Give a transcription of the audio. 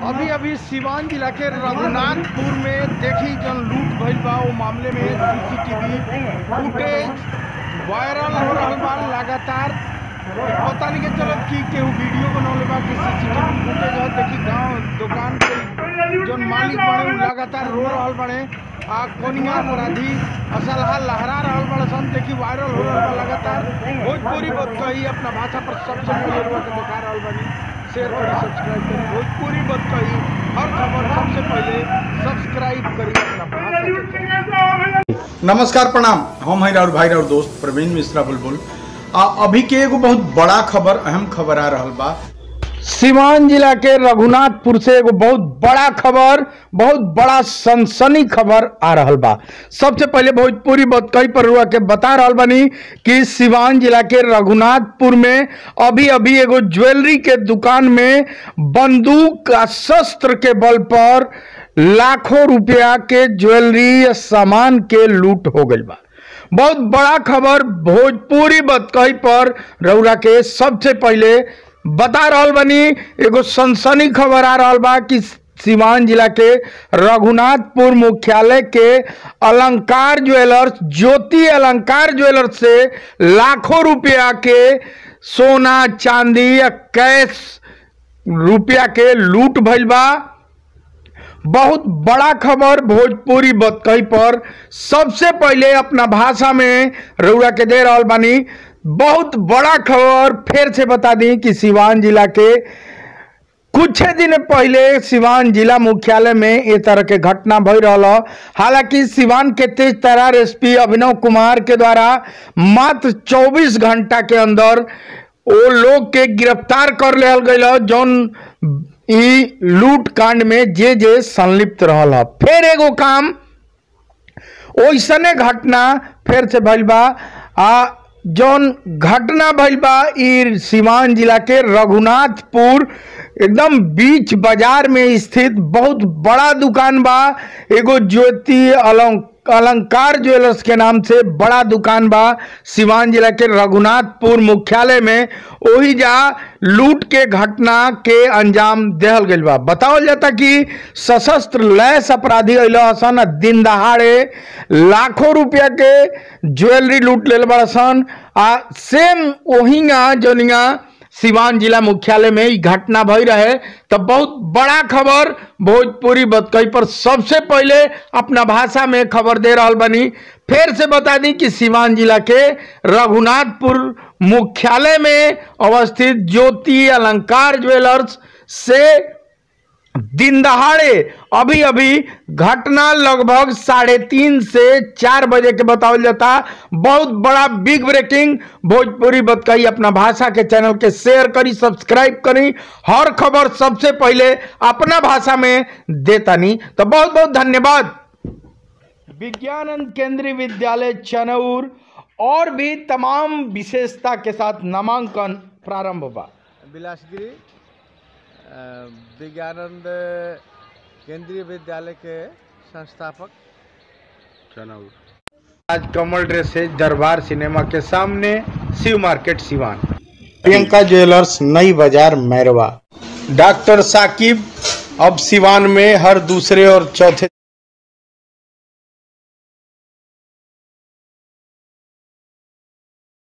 अभी अभी सिवान जिला के रघुनाथपुर में देखी जन लूट भइल बा वो मामले में सीसीटीवी फुटेज वायरल हो रहल बा लगातार पता नहीं के चलत कि केहू वीडियो बनौले बा कि सीसीटीवी फुटेज है देखी गांव दुकान के जौन मालिक बड़े उ लगातार रो रहल बड़े आ कोनिया अपराधी असलहा लहरा रहल बड़े सन देखी वायरल हो रहल बा लगातार भोजपुरी बत कही अपना भाषा पर सबसे पहले रुआ के दिखा रहल बानी शेयर करी सब्सक्राइब करी भोजपुरी बत कही हर खबर सबसे पहले सब्सक्राइब करी अपना भाषा के चैनल। नमस्कार प्रणाम हम हैं राउर भाई राउर दोस्त प्रवीण मिश्रा बुलबुल आ अभी के एगो बहुत बड़ा खबर अहम खबर आ रहल बा सिवान जिला के रघुनाथपुर से एगो बहुत बड़ा खबर बहुत बड़ा सनसनी खबर आ रहल बा सबसे पहले भोजपुरी बतकई पर रुआ के बता रहल बानी कि सिवान जिला के रघुनाथपुर में अभी अभी एगो ज्वेलरी के दुकान में बंदूक का शस्त्र के बल पर लाखों रुपया के ज्वेलरी या सामान के लूट हो गई बा बहुत बड़ा खबर भोजपुरी बतकही पर रउरा के सबसे पहले बता रहल बनी एगो सनसनी खबर आ रहल बा कि सिवान जिला के रघुनाथपुर मुख्यालय के अलंकार ज्वेलर्स ज्योति अलंकार ज्वेलर्स से लाखों रुपया के सोना चांदी या कैश रुपया के लूट भइल बा बहुत बड़ा खबर भोजपुरी बतकही पर सबसे पहले अपना भाषा में रउरा के दे रहल बानी बहुत बड़ा खबर फिर से बता दी कि सिवान जिला के कुछ दिन पहले सिवान जिला मुख्यालय में ये तरह के घटना भई रहल ह। हालांकि सिवान के तेज तरार एसपी अभिनव कुमार के द्वारा मात्र 24 घंटा के अंदर वो लोग के गिरफ्तार कर लेल गई ह, जौन ई लूट कांड में जे जे संलिप्त रहल ह। फिर एगो काम ओइसने घटना फिर से भइल बा आ जौन घटना भइल बा ई सिवान जिला के रघुनाथपुर एकदम बीच बाजार में स्थित बहुत बड़ा दुकान बा एगो ज्योति अलंक अलंकार ज्वेलर्स के नाम से बड़ा दुकान बा सिवान जिला के रघुनाथपुर मुख्यालय में ओही जा लूट के घटना के अंजाम देहल गइल बा बतावल जाता कि सशस्त्र लैस अपराधी अइल हसन आ दिन दहाड़े लाखों रुपया के ज्वेलरी लूट लेल बड़सन आ सेम ओहिंगा जोनिया सिवान जिला मुख्यालय में ई घटना भई रहे तो बहुत बड़ा खबर भोजपुरी बतकई पर सबसे पहले अपना भाषा में खबर दे रहल बनी फिर से बता दी कि सिवान जिला के रघुनाथपुर मुख्यालय में अवस्थित ज्योति अलंकार ज्वेलर्स से दिन दहाड़े अभी अभी घटना लगभग साढ़े तीन से चार बजे के बतावल जाता बहुत बड़ा बिग ब्रेकिंग भोजपुरी बतकई अपना भाषा के चैनल के शेयर करी सब्सक्राइब करी हर खबर सबसे पहले अपना भाषा में देतानी तो बहुत बहुत धन्यवाद विज्ञानंद केंद्रीय विद्यालय चनौर और भी तमाम विशेषता के साथ नामांकन प्रारंभ बा बिलासगिरी अ, विज्ञानंद केंद्रीय विद्यालय के संस्थापक आज कमल ड्रेसेज दरबार सिनेमा के सामने शिव मार्केट सिवान प्रियंका ज्वेलर्स नई बाजार मैरवा डॉक्टर साकिब अब सिवान में हर दूसरे और चौथे